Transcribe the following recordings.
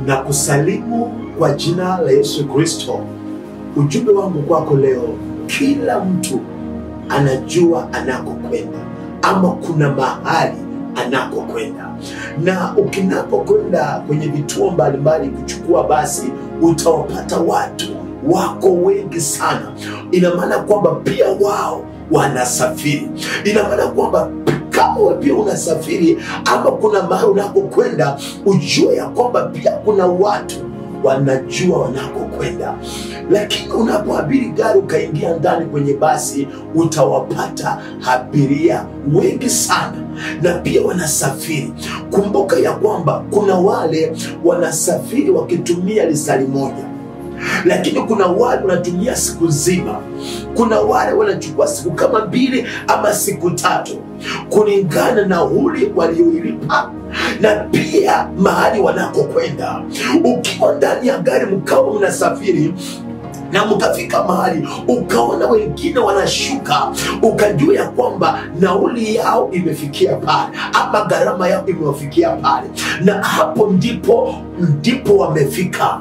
na kusalimu kwa jina la Yesu Kristo. Ujumbe wangu kwako leo, kila mtu anajua anakokwenda ama kuna mahali anakokwenda, na ukinapokwenda kwenye vituo mbalimbali kuchukua basi, utawapata watu wako wengi sana. Ina maana kwamba pia wao wanasafiri. Ina maana kwamba kama wewe pia unasafiri ama kuna mahali unakokwenda, ujue ya kwamba pia kuna watu wanajua wanakokwenda. Lakini unapoabiri gari ukaingia ndani kwenye basi, utawapata abiria wengi sana na pia wanasafiri. Kumbuka ya kwamba kuna wale wanasafiri wakitumia lisali moja lakini kuna wale wanatumia siku nzima, kuna wale wanachukua siku kama mbili ama siku tatu, kulingana na nauli walioilipa na pia mahali wanakokwenda. Ukiwa ndani ya gari mkawa mnasafiri na mkafika mahali ukaona wengine wanashuka, ukajua ya kwamba nauli yao imefikia pale ama gharama yao imewafikia pale, na hapo ndipo ndipo wamefika.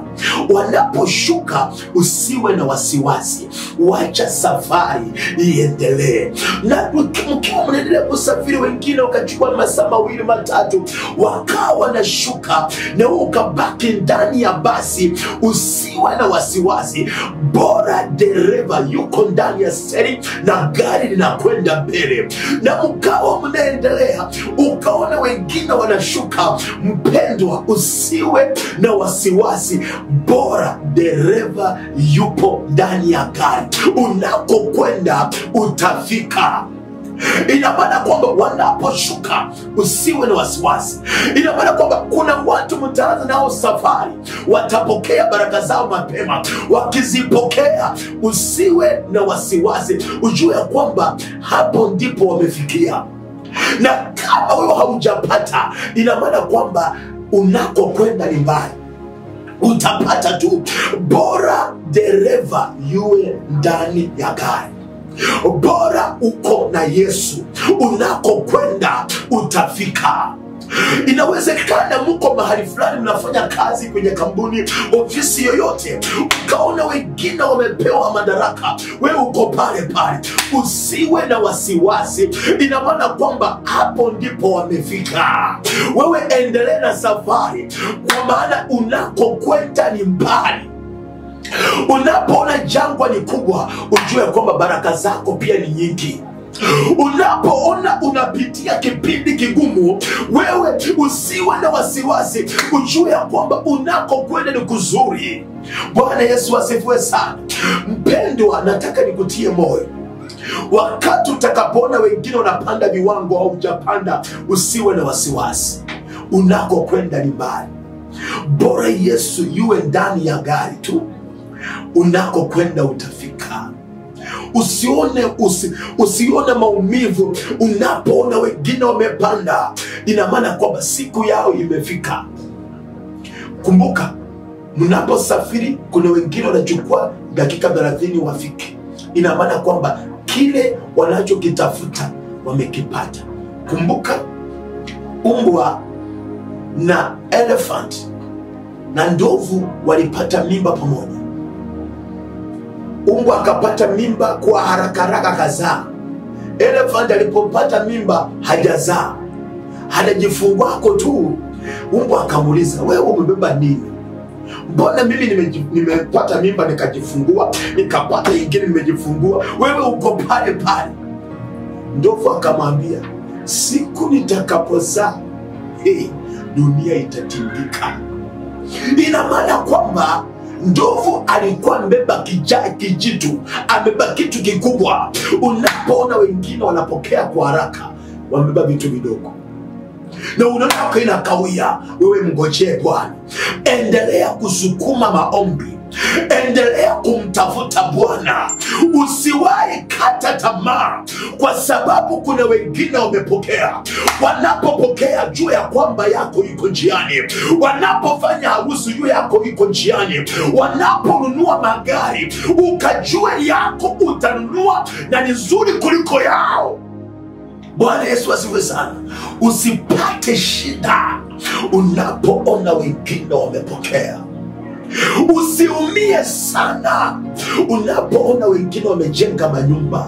Wanaposhuka usiwe na wasiwasi, wacha safari iendelee. Na mkiwa mnaendelea kusafiri, wengine wakachukua masaa mawili matatu, wakawa wanashuka, na wewe ukabaki ndani ya basi, usiwe na wasiwasi bora dereva yuko ndani ya steri na gari linakwenda mbele, na mkawa mnaendelea, ukaona wengine wanashuka, mpendwa, usiwe na wasiwasi, bora dereva yupo ndani ya gari. Unakokwenda utafika. Ina maana kwamba wanaposhuka usiwe na wasiwasi. Ina maana kwamba kuna watu mtaanza nao safari, watapokea baraka zao mapema. Wakizipokea usiwe na wasiwasi, ujue ya kwamba hapo ndipo wamefikia, na kama wewe haujapata, ina maana kwamba unakokwenda ni mbali utapata tu. Bora dereva yuwe ndani ya gari bora uko na Yesu, unakokwenda utafika. Inawezekana mko mahali fulani mnafanya kazi kwenye kampuni, ofisi yoyote, ukaona wengine wamepewa madaraka, wewe uko pale pale, usiwe na wasiwasi. Ina maana kwamba hapo ndipo wamefika. Wewe endelee na safari, kwa maana unakokwenda ni mbali. Unapoona jangwa ni kubwa, ujue kwamba baraka zako pia ni nyingi. Unapoona unapitia kipindi kigumu, wewe usiwe na wasiwasi, ujue ya kwamba unakokwenda ni kuzuri. Bwana Yesu asifiwe sana. Mpendwa, nataka nikutie moyo wakati utakapoona wengine wanapanda viwango au hujapanda, usiwe na wasiwasi. Unakokwenda ni mbali, bora Yesu yuwe ndani ya gari tu unakokwenda utafika. Usione usi, usione maumivu unapoona wengine wamepanda, ina maana kwamba siku yao imefika. Kumbuka, mnaposafiri kuna wengine wanachukua dakika 30 wafike, ina maana kwamba kile wanachokitafuta wamekipata. Kumbuka, umbwa na elephant na ndovu walipata mimba pamoja umbwa akapata mimba kwa haraka haraka kazaa. Elephant alipopata mimba hajazaa, hajajifungwako tu. Umbwa akamuuliza, wewe umebeba nini? Mbona mimi nimeji- nimepata mimba nikajifungua, nikapata ingine nimejifungua, wewe uko pale pale. Ndovu akamwambia, siku nitakapozaa, hey, dunia itatindika. Ina maana kwamba ndovu alikuwa amebeba kija kijitu, amebeba kitu kikubwa. Unapoona wengine wanapokea kwa haraka, wamebeba vitu vidogo na unaona wako inakawia, wewe mngojee Bwana, endelea kusukuma maombi, endelea kumtafuta Bwana, usiwahi kata tamaa, kwa sababu kuna wengine wamepokea. Wanapopokea jua ya kwamba yako iko njiani, wanapofanya harusi jua yako iko njiani, wanaponunua magari ukajua yako utanunua na ni nzuri kuliko yao. Bwana Yesu asifiwe sana. Usipate shida unapoona wengine wamepokea usiumie sana unapoona wengine wamejenga manyumba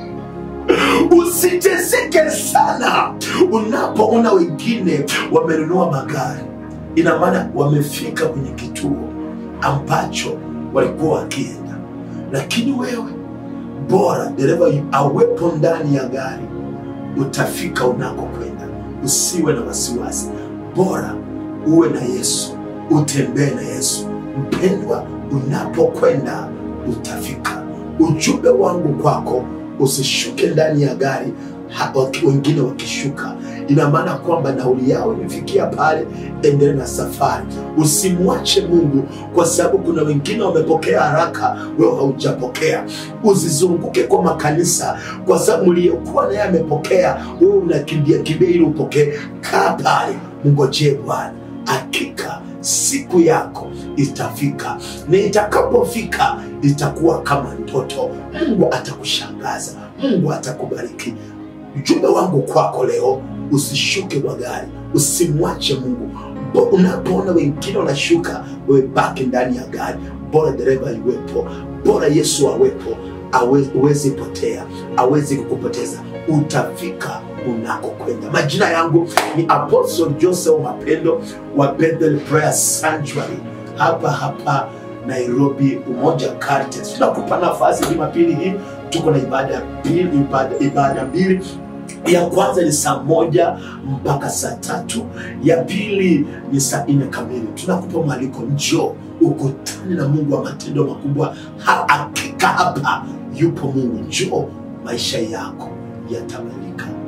usiteseke sana unapoona wengine wamenunua magari ina maana wamefika kwenye kituo ambacho walikuwa wakienda lakini wewe bora dereva awepo ndani ya gari utafika unakokwenda usiwe na wasiwasi bora uwe na yesu utembee na yesu mpendwa unapokwenda utafika ujumbe wangu kwako usishuke ndani ya gari ha- waki- wengine wakishuka ina maana kwamba nauli yao imefikia pale endelee na safari usimwache mungu kwa sababu kuna wengine wamepokea haraka wewe haujapokea usizunguke kwa makanisa kwa sababu mliyekuwa naye amepokea wewe unakimbia kimbia ili upokee kaa pale mngojee bwana hakika siku yako itafika na itakapofika itakuwa kama ndoto mungu atakushangaza mungu atakubariki ujumbe wangu kwako leo usishuke kwa gari usimwache mungu Bo- unapoona wengine wanashuka wewe baki ndani ya gari bora dereva iwepo bora yesu awepo awe- uwezi potea awezi kukupoteza utafika unakokwenda majina yangu ni apostle joseph mapendo wa bethel prayer sanctuary hapa hapa nairobi umoja Caritas. tunakupa nafasi jumapili hii tuko na ibada ya pili ibada, ibada mbili ya kwanza ni saa moja mpaka saa tatu ya pili ni saa nne kamili tunakupa mwaliko njoo ukutane na mungu wa matendo makubwa Ha- hakika hapa yupo mungu njoo maisha yako yatabadilika